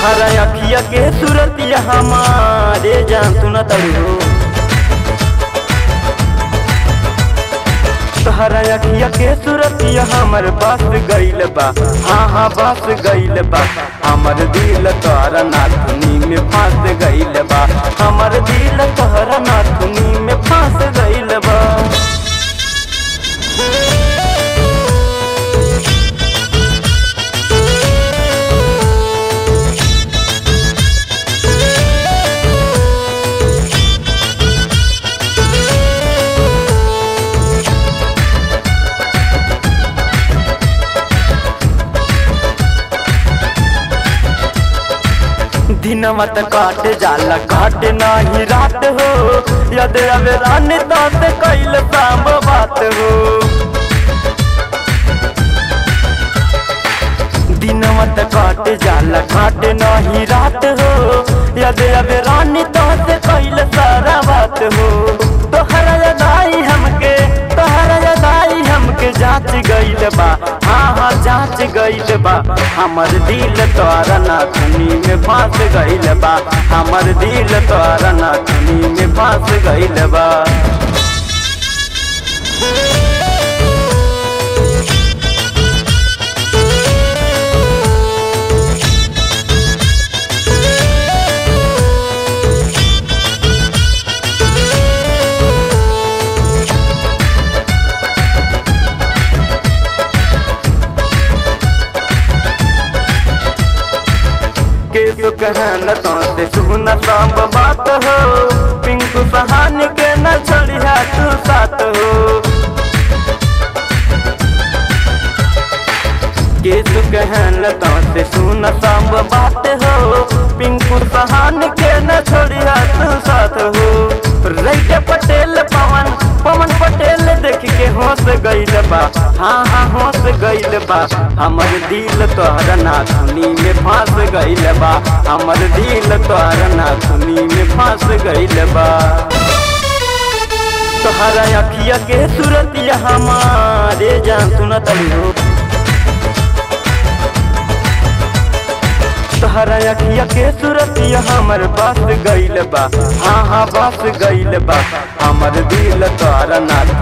तोहरा अखिया के सूरतिया हमारे जान सुना तड़ू तोहरा अखिया के सूरतिया हमर बस गइल बा हाँ हाँ बस गइल बा हमर दिल तोहरा नाथुनी में फंस गइल बा हमर दिल तोहरा नाथुनी में फंस गइल बा दिनवा त काट जाला काट नाही रात हो यद अबे रानी तात कैल शाम बात हो दिनवा त काट जाला काट नाही रात हो यद अबे रानी तात कैल सारा बात हो तोहरा यदाई हमके तोहरा यदाई हमके जांच गइल बा हाँ हाँ जांच गइल बा हमर दिल तोरा नाथुनी में फंस गइल बा हमर दिल तोरा नाथुनी में फंस गइल बा केसु कहन तो से सुन सांब बात हो पिंकू सहानी के न छोड़िया तू साथ हो केसु कहन तो से सुन सांब बात हो पिंकू सहानी के न छोड़िया तू साथ हो रैके पटेल पवन पवन पटेल देख के होश गइल बा हाँ हाँ होश गइल बा हमर दिल तोहरा नाथुनी में फंस गइल बा हमर दिल तोहरा नाथुनी में फंस गइल बा तोहरा अखिया के सूरतिया हमारे जान सुनत हो तोहरा अखिया के सूरतिया हमर बस गइल बा हाँ हाँ बस गइल बा हमर दिल तोहरा नाथ